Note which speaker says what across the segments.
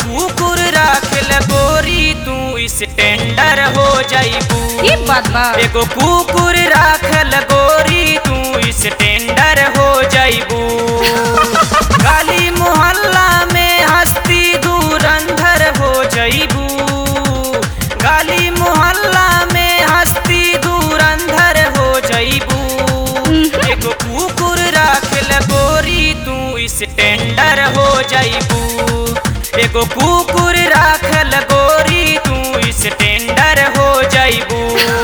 Speaker 1: कुकुर राखल गोरी तू स्टैंडर हो जाइबू
Speaker 2: ई बात बा
Speaker 1: एगो कुकुर राखल गोरी तू स्टैंडर हो जाइबू गली मोहल्ला में हस्ती दूर अंधर हो जाइबू गली मोहल्ला में हस्ती दूर अंधर हो जाइबू एगो कुकुर राखल गोरी तू स्टैंडर हो जाइबू एगो कुकुर राखल गोरी तू स्टैंडर हो जाइबू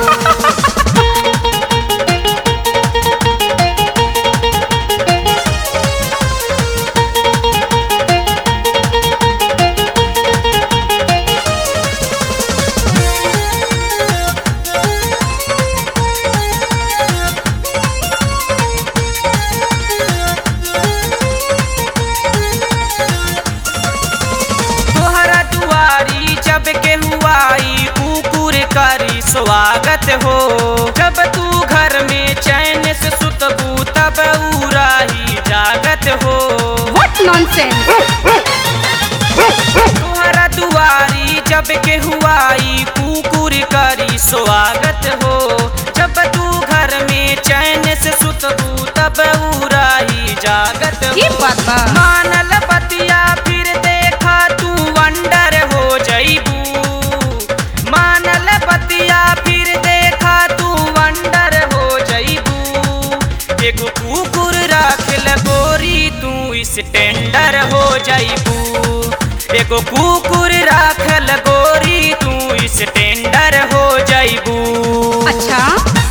Speaker 1: तोहरा दुआरी जब के हुआई कुकुर करी स्वागत हो जब तू घर में चैन से सुतबू तब उराही जागत हो
Speaker 2: व्हाट नॉनसेंस
Speaker 1: तोहरा दुआरी जब के हुआई कुकुर करी स्वागत हो जब तू घर में चैन से सुतबू तब उराही जागत
Speaker 2: ई
Speaker 1: हो
Speaker 2: बात बा
Speaker 1: मानल बतिया फिर देखा तू वंडर हो जइबू मानल बतिया फिर देखा तू वंडर हो जइबू एगो कुकुर राखल गोरी तू स्टैंडर हो जइबू एगो कुकुर राखल गोरी तू स्टैंडर हो जइबू
Speaker 2: अच्छा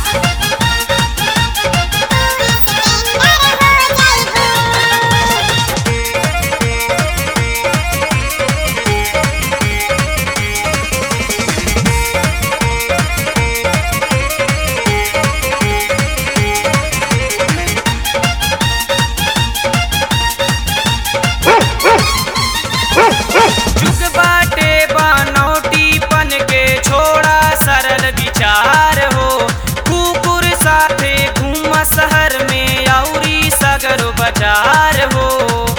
Speaker 1: जुग बाटे बनौटी पन के छोड़ा सरल विचार हो कुकुर साथे घूम शहर में औरी सगर बाजार हो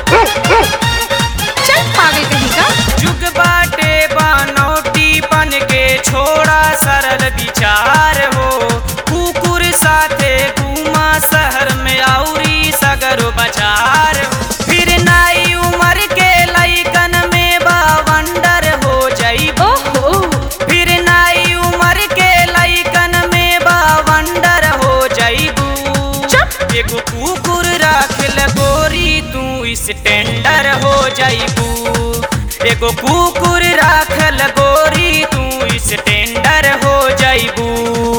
Speaker 2: चल पागल कहीं का
Speaker 1: जुग बाटे बनौटी पन के छोड़ा सरल विचार हो कुकुर साथे घूमा शहर में औरी सगर बाजार हो फिर नई उम्र के लइकन में बावंडर हो जइबो
Speaker 2: ओहो
Speaker 1: फिर नई उम्र के लइकन में बावंडर हो जइबू
Speaker 2: चुप
Speaker 1: एगो कुकुर राखल गोरी तू स्टैंडर हो जइबू एगो कुकुर राखल गोरी तू स्टैंडर हो जइबू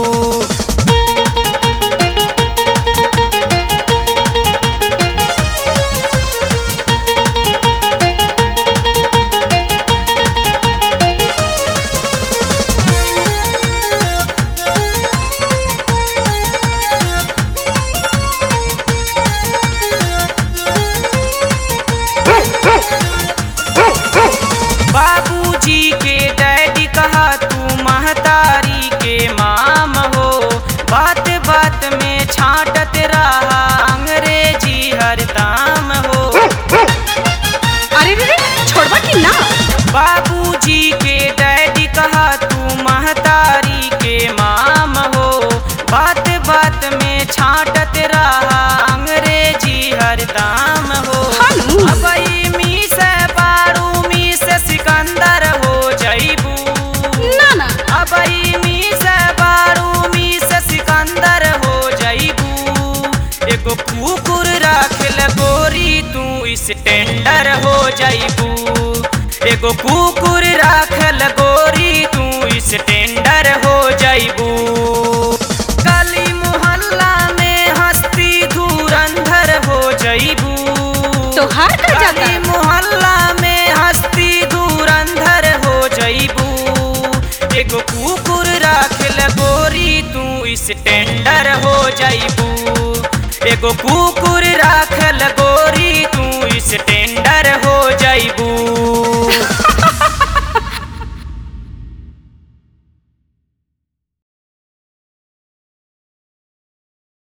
Speaker 1: बाबूजी के डैडी कहा तू महतारी के माम हो बात बात में छाटत रहा अंग्रेजी हरदाम हो
Speaker 2: अरे रे रे छोड़वा कि ना
Speaker 1: बाबूजी के डैडी कहा तू महतारी के माम हो बात बात में छाटत रहा अंग्रेजी हरदाम हो
Speaker 2: हानू।
Speaker 1: अब ई मी से बारू मी से सिकंदर हो जइबू
Speaker 2: ना ना
Speaker 1: अब ई मी से बारू मी से सिकंदर हो जइबू एगो कुकुर राखल गोरी तू स्टैंडर हो जइबू एगो कुकुर राखल गोरी तू स्टैंडर हो जइबू गली मोहल्ला में हस्ती दूर अंधर हो जइबू
Speaker 2: तोहार का जाता
Speaker 1: गली मोहल्ला में हस्ती दूर अंधर हो जइबू एगो कुकुर राखल गोरी तू स्टैंडर हो जइबू एगो कुकुर राखल गोरी तू स्टैंडर हो जइबू